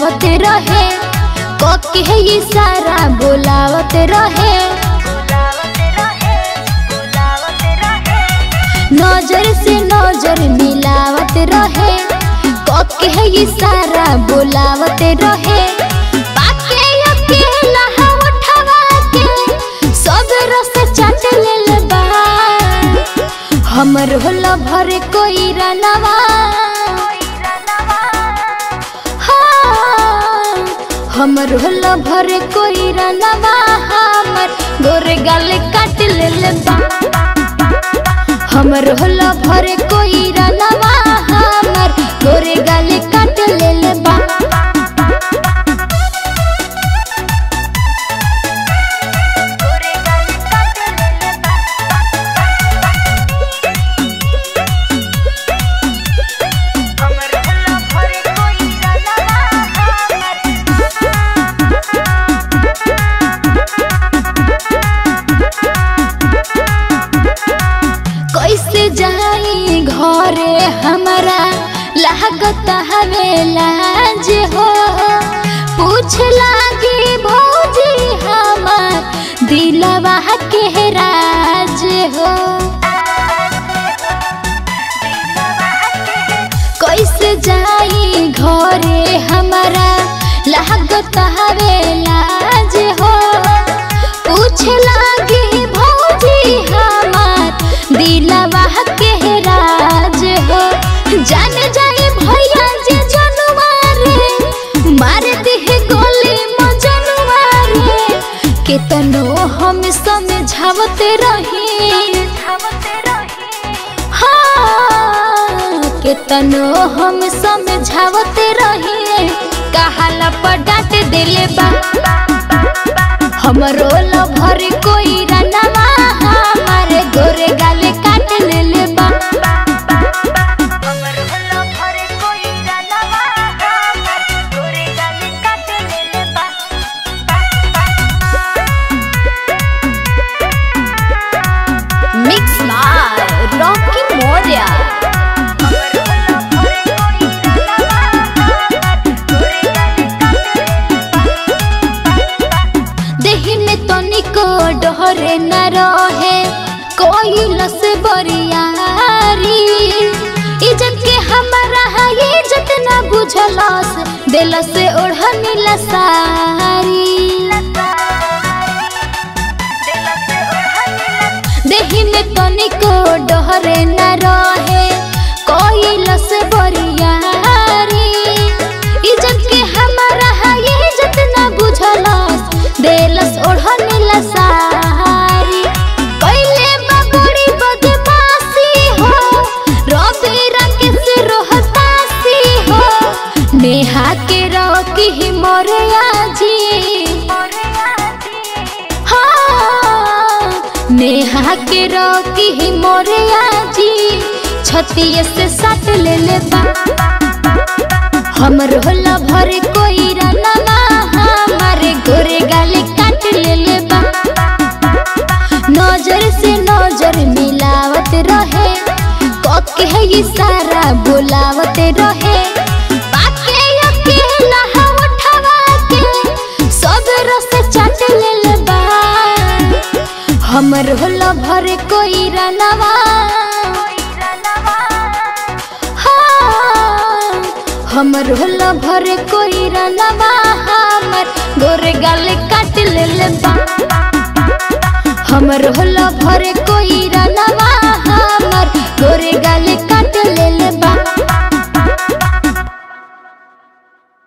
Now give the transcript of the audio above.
मिलावत रहे कोके इशारा बोलावत रहे नजर से नजर मिलावत रहे कोके इशारा बोलावत रहे बाके अकेला उठवा के सब रस चाट लेल बा हमर होला भर कोई रनवा हाँ, हमर होला भर कोई रनवा हमर गोरे गाल काट लेल बा हमर होला भर कोई रनवा हमर गोरे गाल काट लेल बा कैसे जाई घरे हमारा लागत हवे लाज हो पूछ लागी भौजी हमार दिलवा के राज हो कैसे जाई घरे हमारा लागत हवे लाज हो पूछ लागी भौजी हमार दिलवा के राज हो जान जाए भैया जे जनवारे मार दिह गोली मजनवारे केतनो हम समझावत रही हाँ केतनो हम समझावत रही कहाला पर डांट दिले बा हमरो लभर कोई रनवा हमारे गोरे गाले काट लेले बा मिक्स मार रॉकी मोरिया देही में तनिको डहरे न रहे कोई लस बरियारी इज्जत के हमारा है इज्जत न बुझलस दिल से ओढ़नी लसारी देही में तनिको डहरे न रहे कोई लस बरियारी इज्जत के हमारा है इज्जत न बुझलस देलस ओढ़नी लसारी पहले बगड़ी बदमाशी हो रवि रंग से रोहतासी हो नेहा के रॉकी ही मोरे आजी हाँ, नेहा के रॉकी ही मोरे आजी छतिये से सट ले ले बा हमर होला भर कोई रनवा हमारे गोरे गाले काट ले ले बा नजर से नजर मिलावत रहे कोके है इशारा बोलावत रहे बाके अकेला उठवा के सब रस चाट ले ले बा हमर होला भर कोई रनवा हाँ, हमर होला भर कोई रनवा हमर गोरे गाल काट ले ले बा हमर होला भर